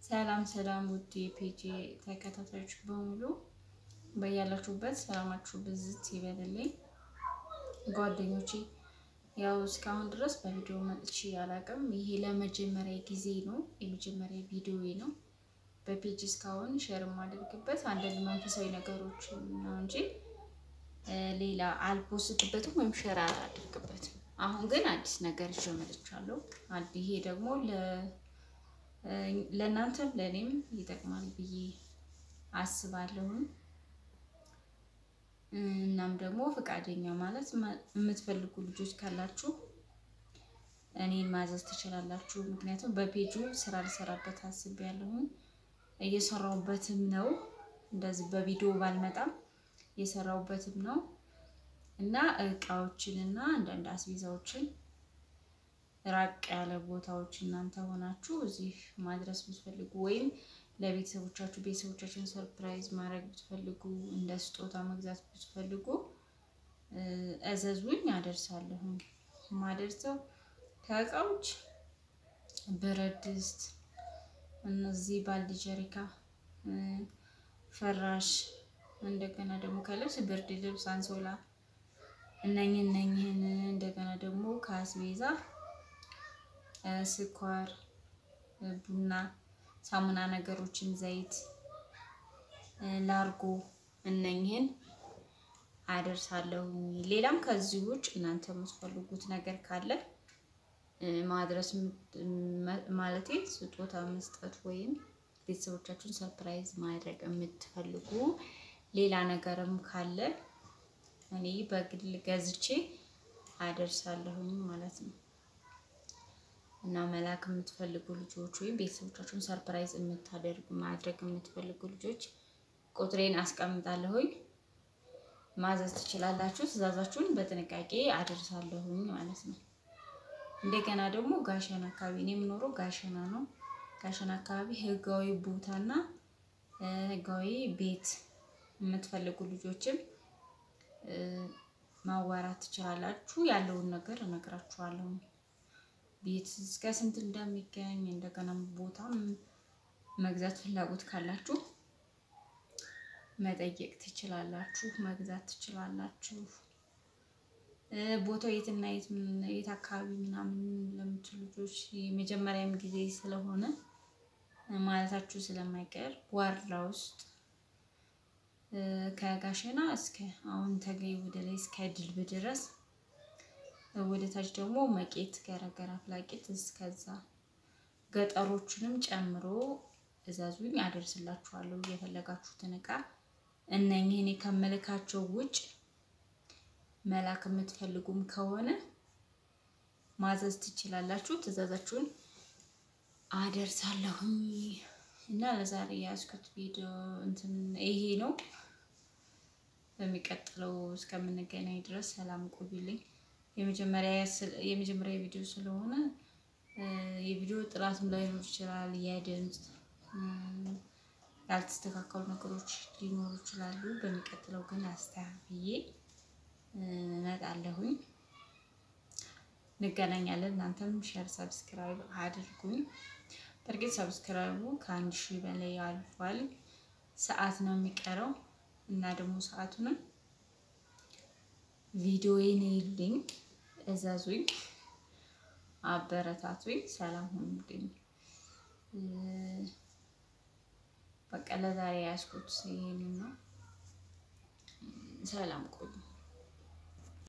ሰላም ሰላም ውድ የፔጅ ተከታታዮች በሙሉ በያላችሁበት ሰላማችሁ ብዝት ይበልልኝ። ጓደኞቼ ያው እስካሁን ድረስ በቪዲዮ መጥቼ አላውቅም። ይሄ ለመጀመሪያ ጊዜ ነው፣ የመጀመሪያ ቪዲዮ ነው። በፔጅ እስካሁን ሼር የማደርግበት አንዳንድ መንፈሳዊ ነገሮች ነው እንጂ ሌላ አልፖስትበትም ወይም ሼር አላደርግበትም። አሁን ግን አዲስ ነገር ይዤ መጥቻለሁ። ይሄ ደግሞ ለእናንተም ለእኔም ይጠቅማል ብዬ አስባለሁም። እናም ደግሞ ፈቃደኛ ማለት የምትፈልጉ ልጆች ካላችሁ እኔን ማዘዝ ትችላላችሁ። ምክንያቱም በፔጁ ስራ ልሰራበት አስቤያለሁም እየሰራሁበትም ነው። እንደዚህ በቪዲዮ ባልመጣም እየሰራሁበትም ነው እና እቃዎችን እና አንዳንድ አስቤዛዎችን ራቅ ያለ ቦታዎች እናንተ ሆናችሁ እዚህ ማድረስ ብትፈልጉ ወይም ለቤተሰቦቻችሁ ቤተሰቦቻችሁን ሰርፕራይዝ ማድረግ ብትፈልጉ እንደ ስጦታ መግዛት ብትፈልጉ እዘዙኝ፣ አደርሳለሁ። ማደርሰው ከእቃዎች ብረት ድስት፣ እነዚህ ባልዲ፣ ጀሪካ፣ ፍራሽ፣ እንደገና ደግሞ ከልብስ ብርድ ልብስ፣ አንሶላ እነኝህ እነኝህን እንደገና ደግሞ ከአስቤዛ ስኳር፣ ቡና፣ ሳሙና ነገሮችን፣ ዘይት፣ ላርጎ እነኝህን አደርሳለሁ። ሌላም ከዚህ ውጭ እናንተ የምትፈልጉት ነገር ካለ ማድረስ ማለቴ ስጦታ መስጠት ወይም ቤተሰቦቻችሁን ሰርፕራይዝ ማድረግ የምትፈልጉ ሌላ ነገርም ካለ እኔ በግል ገዝቼ አደርሳለሁኝ ማለት ነው። እና መላክ የምትፈልጉ ልጆች ወይም ቤተሰቦቻችሁን ሰርፕራይዝ የምታደርጉ ማድረግ የምትፈልጉ ልጆች ቁጥሬን አስቀምጣለሁኝ፣ ማዘዝ ትችላላችሁ። ትዕዛዛችሁን በጥንቃቄ አደርሳለሁኝ ማለት ነው። እንደገና ደግሞ ጋሸና አካባቢ እኔ የምኖረው ጋሸና ነው። ጋሸና አካባቢ ህጋዊ ቦታና ህጋዊ ቤት የምትፈልጉ ልጆችም ማዋራት ትችላላችሁ። ያለውን ነገር እነግራችኋለሁ። ቤት እስከ ስንት እንደሚገኝ እንደገና ቦታም መግዛት ፍላጎት ካላችሁ መጠየቅ ትችላላችሁ፣ መግዛት ትችላላችሁ። ቦታው የትና የት አካባቢ ምናምን ለምትሉ ልጆች የመጀመሪያም ጊዜ ስለሆነ ማለታችሁ ስለማይቀር ዋርላ ውስጥ ከጋሸና እስከ አሁን ተገኝ ወደ ላይ እስከ ድልብ ድረስ ወደ ታች ደግሞ መቄት ገረገራ ፍላቄት እስከዛ ገጠሮቹንም ጨምሮ እዛዙኝ አደርስላችኋለሁ። የፈለጋችሁትን እቃ እነኝህን ከምልካቸው ውጭ መላክ የምትፈልጉም ከሆነ ማዘዝ ትችላላችሁ። ትዕዛዛችሁን አደርሳለሁኝ እና ለዛሬ የያዝኩት ቪዲዮ እንትን ይሄ ነው። በሚቀጥለው እስከምንገናኝ ድረስ ሰላም ቆዩልኝ። የመጀመሪያ ቪዲዮ ስለሆነ የቪዲዮ ጥራትም ላይኖር ይችላል። የድምፅ ያልተስተካከሉ ነገሮች ሊኖሩ ይችላሉ። በሚቀጥለው ግን አስተካክዬ እመጣለሁኝ። እንገናኛለን። እናንተም ሸር ሰብስክራይብ አድርጉኝ። በእርግጥ ሰብስክራይቡ ከአንድ ሺህ በላይ አልፏል። ሰዓት ነው የሚቀረው እና ደግሞ ሰዓቱንም ቪዲዮዬን ይልኝ፣ እዘዙኝ፣ አበረታቱኝ። ሰላም ሁኑልኝ። በቃ ለዛሬ ያዝኩት ይሄንን ነው። ሰላም ቆዩ።